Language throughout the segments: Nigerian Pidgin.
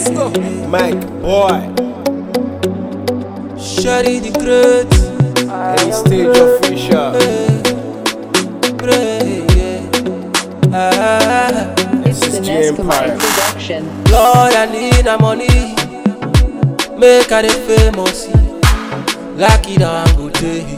Let's go. Mike, boy, Shady the great. any stage official. Great, yeah. Ah, This is The G Nescamine Empire. production. Lord, I need the money. Make I the famous. Like it on good day.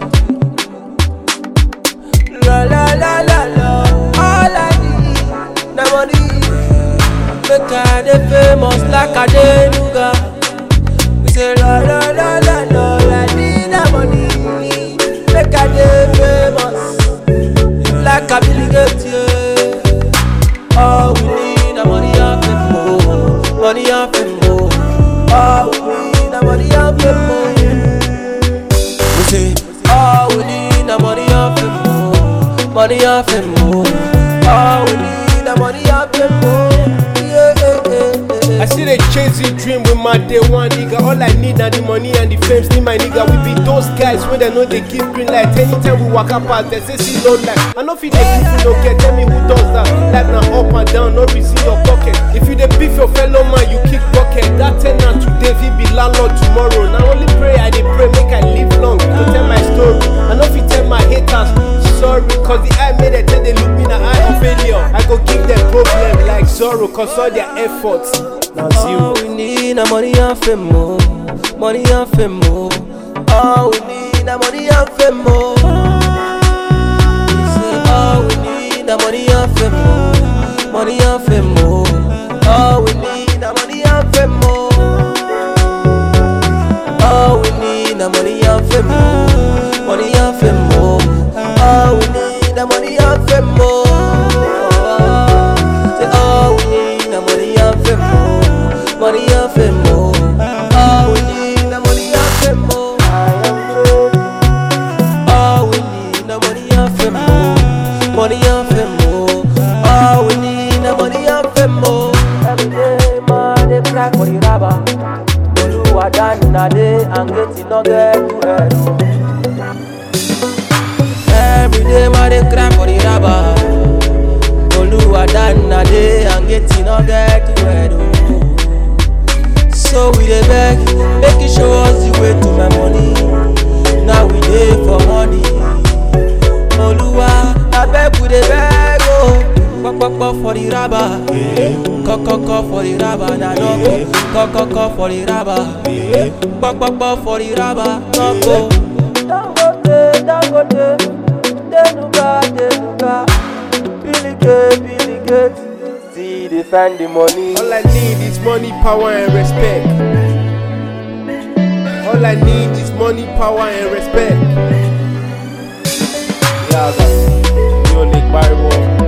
La la la la la. All I need, the money. Make I the famous like I did Nuga. We say la la la la la. I need the money. Make I the famous. Like I Billy Gates, yeah. All we need a money and fame more, money and fame more. All we need a money and fame more. We say, all we need a money and fame more, money and fame more. All we need a money and fame more. Yeah, yeah, yeah, yeah. I see they chasing dream with my day one nigga. All I need now the money and the fame. See my nigga, we be those guys when they know they give green light. Anytime we walk up past, they say see no light. I know if they people no get, tell me who does that. Life now up and down, no reason your pocket. If you dey beef your fellow man, you kick bucket. That tenant today, he be landlord tomorrow. Now only pray I dey pray, make I live long to tell my story. I know if you tell my haters. Sorry, cause the eye made it they look me in the eye of failure. I go give them problem like sorrow, cause all their efforts now zero. All we need a money and fame more, money and fame more. All we need a money and fame more. We say all we need a money and fame more, money and fame more. All we need a money and fame more. All we need a money and fame more, money and fame more. All we need a money and fame more. Say all we need a money and fame more, money and fame more. All we need a money and fame more. All we need a money and fame more, money and fame more. All we need a money and fame more. Every day, man, they crack for the rubber. Oluwa dana dey and getting no get to head. Every day, man, they crack for the rubber. Oluwa dana dey and getting no get to head. So we dey beg, make you show us the way to my money. Now we dey for money. Oluwa, abeg we dey beg o. Kpọkpọkpọ for the rubber, kọkọkọ for the rubber na nọkọ. Kọkọkọ for the rubber, kpọkpọkpọ for the rubber nọkọ. Dangote, Dangote, Denuga, Denuga, Bilige, Bilige, still dey find the money. All I need is money, power, and respect. All I need is money, power, and respect. Yeah, you only buy one.